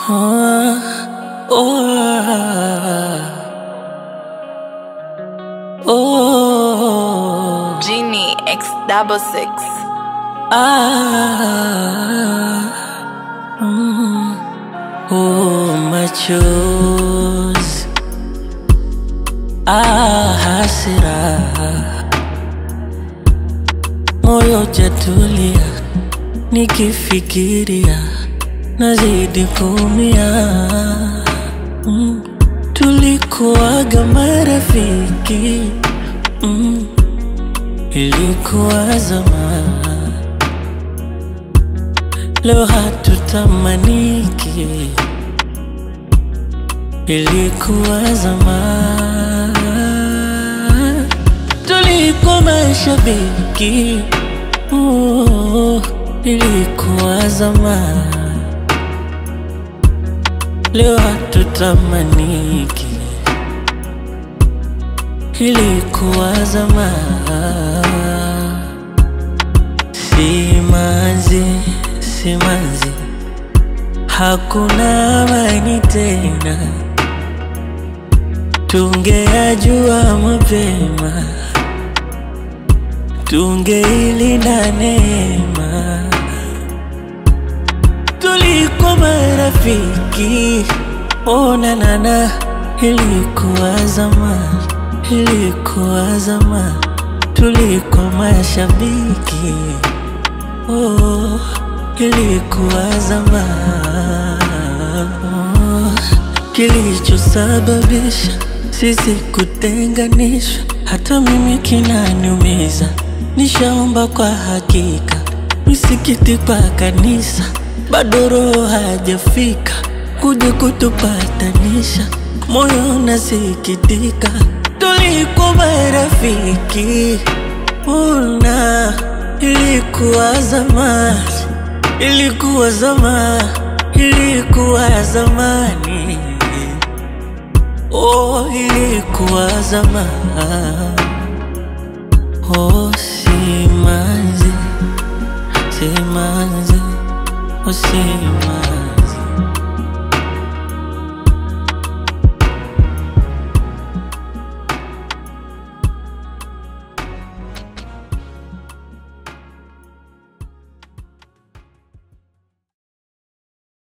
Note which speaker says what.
Speaker 1: Ah, oh, oh,
Speaker 2: Genie X double six.
Speaker 1: ah, mm, oh, machozi, ah, hasira, moyo jatulia, nikifikiria nazidi kuumia. Mm, tulikuwaga marafiki mm, ilikuwa zamani, leo hatutamaniki, ilikuwa zamani, tulikuwa mashabiki oh, ilikuwa zamani, leo hatutamaniki, ilikuwa zamani. Simanzi, simanzi, hakuna amani tena. Tungeyajua mapema, tungeilinda neema. Tulikuwa marafiki, ona nana, ilikuwa zamani, ilikuwa zamani. Tulikuwa mashabiki, oh, ilikuwa zamani. Oh, Kilichosababisha sisi kutenganishwa, hata mimi kinaniumiza. Nishaomba kwa hakika, misikiti kwa kanisa, bado roho hajafika kuja kutupatanisha. Moyo unasikitika, tulikuwa marafiki, una ilikuwa zamani, ilikuwa zamani, ilikuwa zamani, oh, ilikuwa zamani, oh, simanzi, simanzi, oh, simanzi.